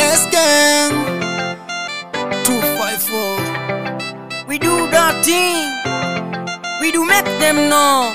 Yes, gang. 254. We do that thing. We do make them know.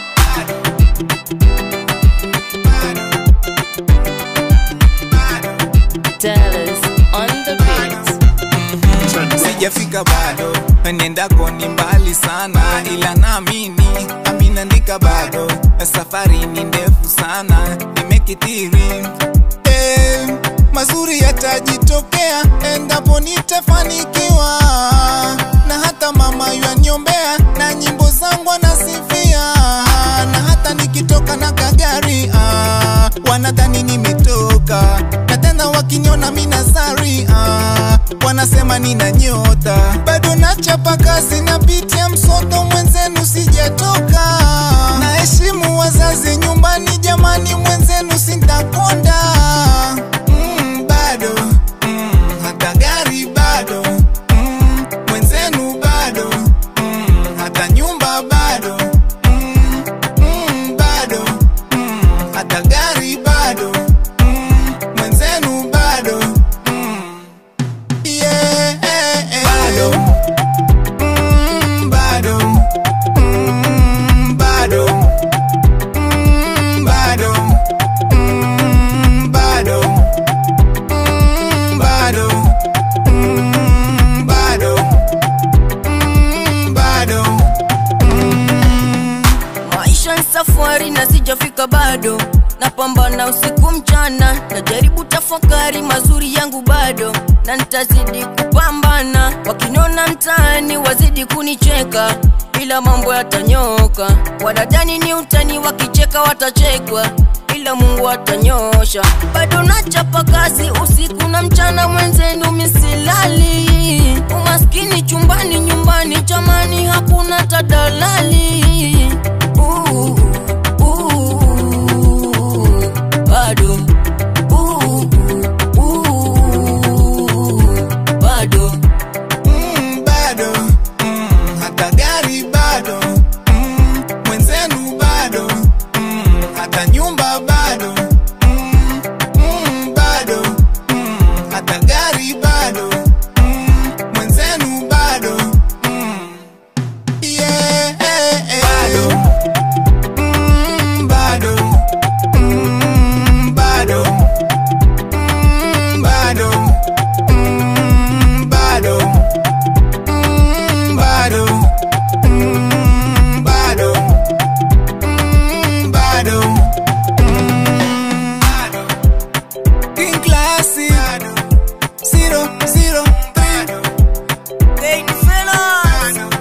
Dallas on the beat. Sijafika bado, nendako ni mbali sana, ila naamini aminandika bado, safari ni ndefu sana, nimekithiri eh, mazuri yatajitokea endapo nitafanikiwa, na hata mama yaniombea na nyimbo zangu anasifia, na hata nikitoka na kagari ah, wanadhani nimetoka, na tena wakiniona minazari ah, wanasema nina nyota, bado nachapa kazi, napitia msoto mwenzenu, sijatoka. Naheshimu wazazi nyumbani, jamani, mwenzenu sintakonda. Mm, bado mm, hata gari bado mm, mwenzenu bado mm, hata nyumba bado mm, mm, bado mm, hata gari bado mm, mwenzenu bado mm, yeah, bado mm, bado mm, bado mm, bado mm, bado mm, bado mm, bado mm, bado Maisha ni safari na sijafika bado, napambana usiku mchana, najaribu tafakari mazuri yangu bado, na nitazidi kupambana. Wakiniona mtaani wazidi kunicheka, ila mambo yatanyoka. Wanadhani ni utani, wakicheka watachekwa ila Mungu atanyosha. Bado nachapa kazi usiku na mchana, mwenzenu misilali. Umaskini chumbani, nyumbani, jamani, hakuna tadalali. Uh, uh, bado uh, uh, bado Mm, bado mm, hata gari bado mm, mwenzenu bado mm, hata nyumba bado mm, mm, bado mm, hata gari bado mm, mwenzenu bado mm, yeah, bado mm, bado mm, bado mm, bado mm, bado Mm, bado Mm, bado Mm, bado Mm, King Classy Zero, zero, three Hey, fellas